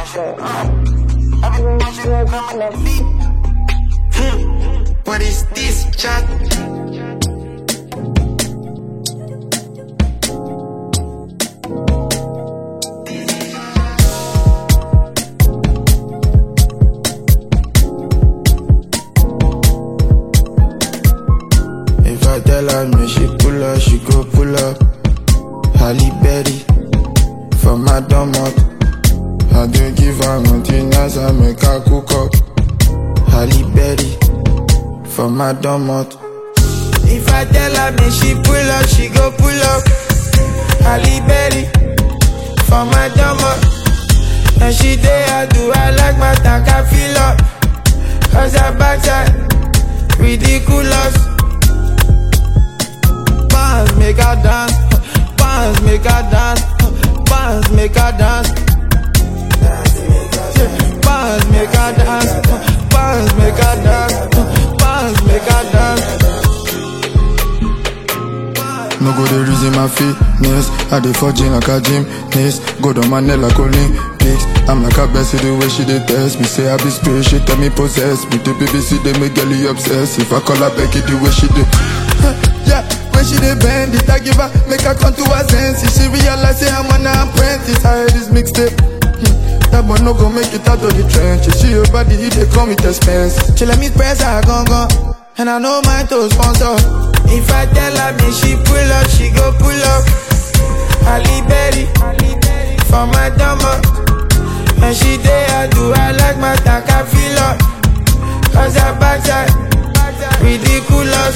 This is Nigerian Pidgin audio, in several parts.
What is this chat? If I tell her me she pull up, she go pull up. Halle Berry for my domot. I do give her nothing as I make her cook up. Halle Berry for my domot. If I tell her me she pull up, she go pull up. Halle Berry for my dumber. And she day I do I like my tank I feel up. Cause her backside ridiculous. Bounce make her dance, bounce make her dance, bounce make her dance. Bounce make her dance, bounce make her dance, bounce make her dance. No go the reason my fitness. I dey for gym like a gymnast. Go down my neck like Olympics. I'm like a Bessie the way she dey test me. Say I be spirit, she tell me possess me. The BBC they make girlie obsessed. If I call her Becky the way she dey. yeah, when she dey bend it, I give her make her come to her senses. She realize say I'm an apprentice. I heard this mixtape. Hmm, That boy no go make it out of the trenches. She your body, he dey come with expense. She let me press her gun gun And I know my to sponsor If I tell her me she pull up, she go pull up Halle Berry For my dumber And she day I do I like my tank I feel up Cause her backside Ridiculous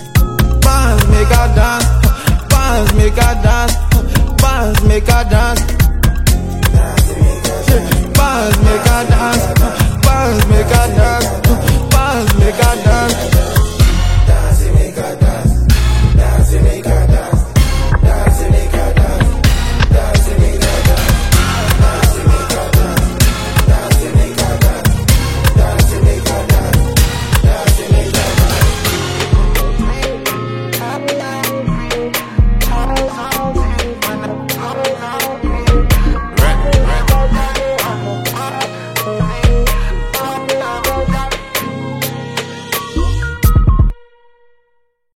Bounce make her dance Bounce make her dance Bounce make her dance